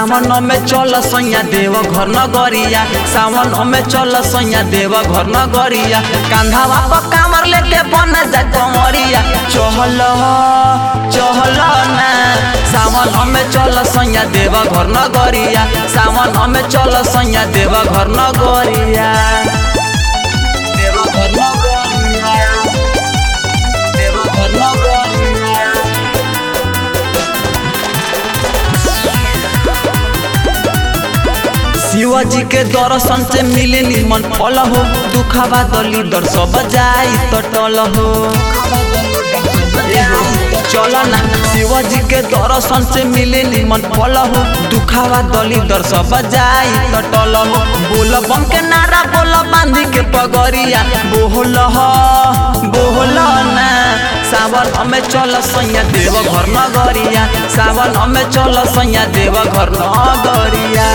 सावन में चल सैया देव घर नगरिया सावन में चल सैया देव घर नगरिया कांधावा पर कामर लेके बन जा कमरिया चहल चहल ना सावन में चल सैया देव घर नगरिया सावन में चल सैया देव घर नगरिया देव घर नगरिया देव घर नगरिया शिवाजी के दर्शन से मिले निमन फल हो दुखावा दली दर सब जाई तटल हो चल ना शिवाजी के दर्शन से मिले निमन फल हो दुखावा दली दर सब जाई तटल हो बोल बम के नारा बोल बांधी के पगरिया बोल हो बोल ना सावन हमें चल सैया देव घर नगरिया सावन हमें चल सैया देव घर नगरिया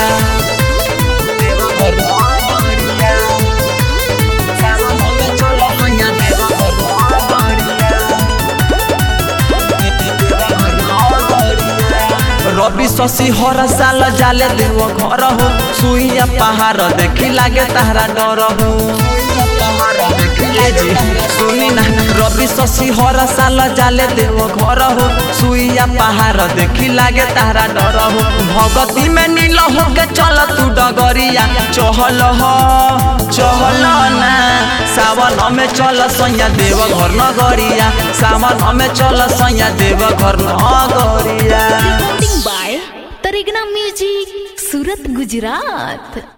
रवि शशि हर साल जाले देव घर हो सुइया पहाड़ देखी लागे तारा डर हो सुनी ना रवि शशि हर साल जाले देव घर हो सुइया पहाड़ देखी लागे तारा डर हो भगती में नील हो के चल तू डगरिया चहल हो चहल ना सावन में चल सैया देव घर नगरिया सावन में चल सैया देव घर नगरिया recording by Tarigna Music, Surat, Gujarat.